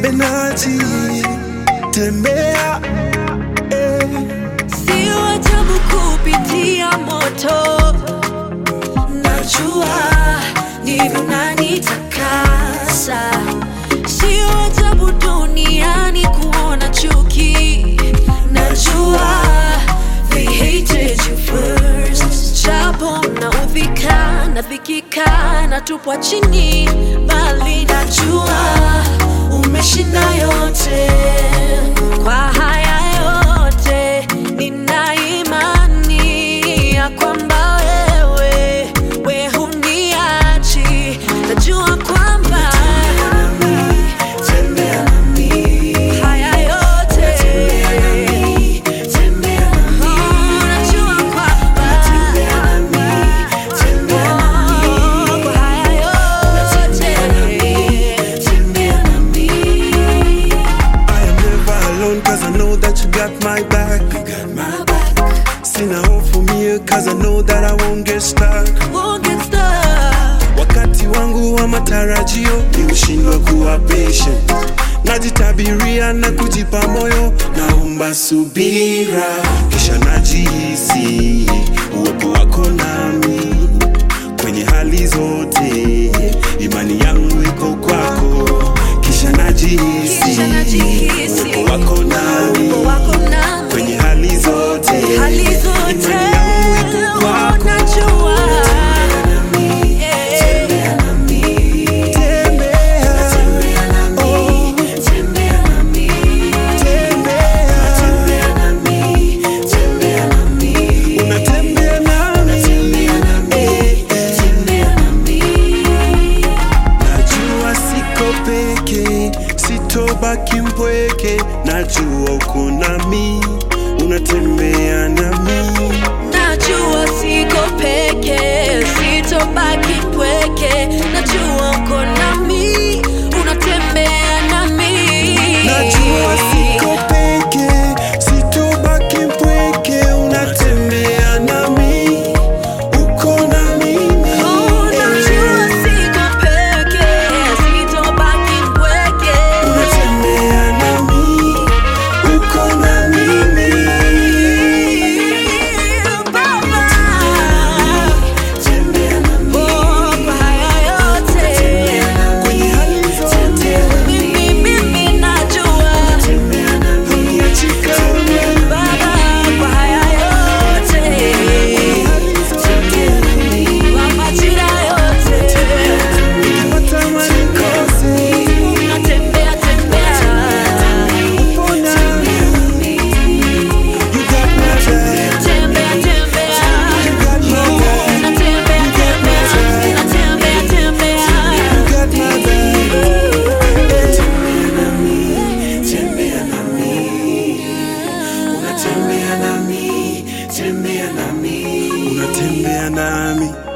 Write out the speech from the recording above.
Benaji, tembea eh. Sio ajabu kupitia moto, najua ndivyo unanitakasa. Sio ajabu duniani kuona chuki, najua they hated you first. Japo naudhika, nadhikika, natupwa chini, bali najua umeshinda yote. Kwa haya yote nina imani ya kwamba wewe we huniachi, najua kwamba Tembea nami, haya yote Oh, najua kwamba Oh, kwa haya yote I am never alone cause I know that you got my back. my back Sina hofu mie cause I know that I won't get stuck. won't get stuck. Wakati wangu wa matarajio ni ushindwa kuwa patient. Najitabiria na kujipa moyo, naomba subira, kisha najihisi uwepo wako nami kwenye hali zote, imani yangu iko kwako, kisha najihisi Kisha najihisi uwepo wako nami uwepo wako nami kwenye hali zote, hali zote imani yangu iko kwako. unajua Unatembea nami, najua siko peke, sitobaki mpweke, najua uko nami, unatembea nami. najua siko peke sitobaki mpweke najua uko nami unatembea nami Najua siko peke, sitobaki mpweke, unatembea nami, uko na mimi. Oh, najua siko peke sitobaki mpweke Unatembea nami, uko na mimi. Baba. Tembea nami, Oh, kwa haya yote kwenye hali zote, mimi mimi najua tembea nami, achika wewe, Baba, kwa haya yote hali zote, kwa majira yote nikipata manikose, natembea tembea upo nami. You got my back, tembea tembea you got my back, natembea tembea natembea tembea you got my back. Tembea nami, unatembea nami, tembea nami, unatembea nami.